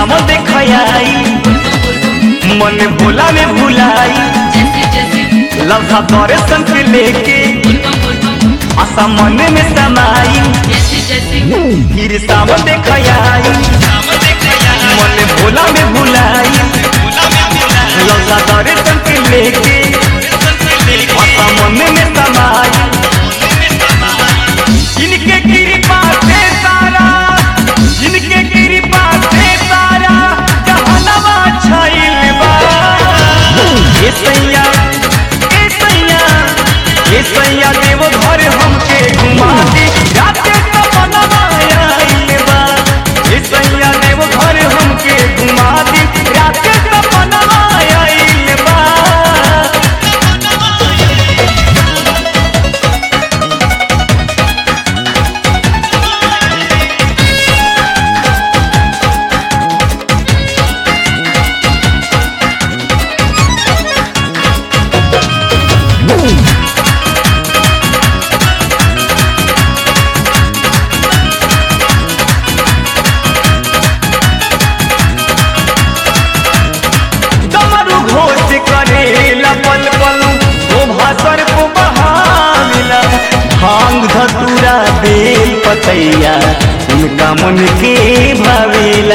साम देखयाई मन भोला में भुलाई जैसे जैसे लौका तोरे संग लेके आशा मन में समाई जैसे जैसे फिर साम देखयाई मन भोला में भुलाई लौका तोरे संग लेके आशा मन में समाई जिनके कृपा से सारा जिनके कृपा से सारा जहनवा छाइल बा ए सैया ए सैया ए सैया देव घर हमके घुमा दे राते सपनवा आइल बा ए सैया देव घर हमके घुमा दे राते सपनवा आइल बा डमरू घोष करेला पल पल शोभा सर को बहावेला भांग धतूरा बेल पतैया उनका मन के भावेला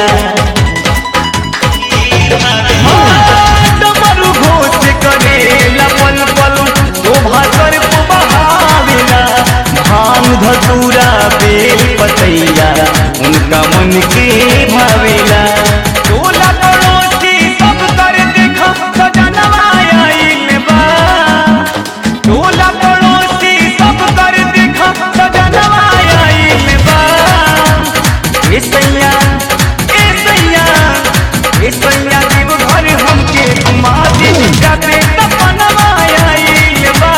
हाँ, डमरू घोष करेला पल पल शोभा सर को बहावेला भांग धतूरा बेल पतैया उनका मन के भावेला टोला पड़ोसी सब कर देखा सजनवा आइल बा टोला पड़ोसी सब कर देखा सजनवा आइल बा ए सैया ए सैया ए सैया जीव घर हमके घुमा दे जाते सपनवा आइल बा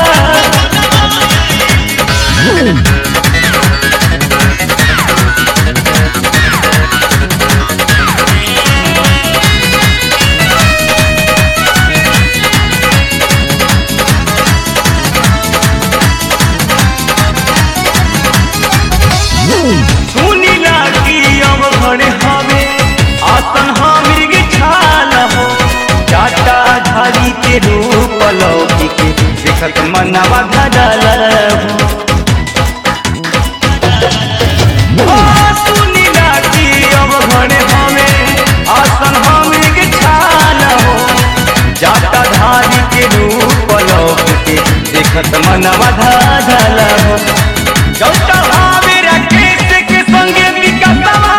सुनीला की अब घरे हवे आसन हमृग छाल हो चाटा झाड़ी के रूप लौकी के देखत मनवा धडल हो सुनीला की अब घरे हवे आसन हमृग छाल हो जाटा धारी के रूप लौकी के देखत मनवा धडल हो चौथा हावे राकेश के संगे विकासवा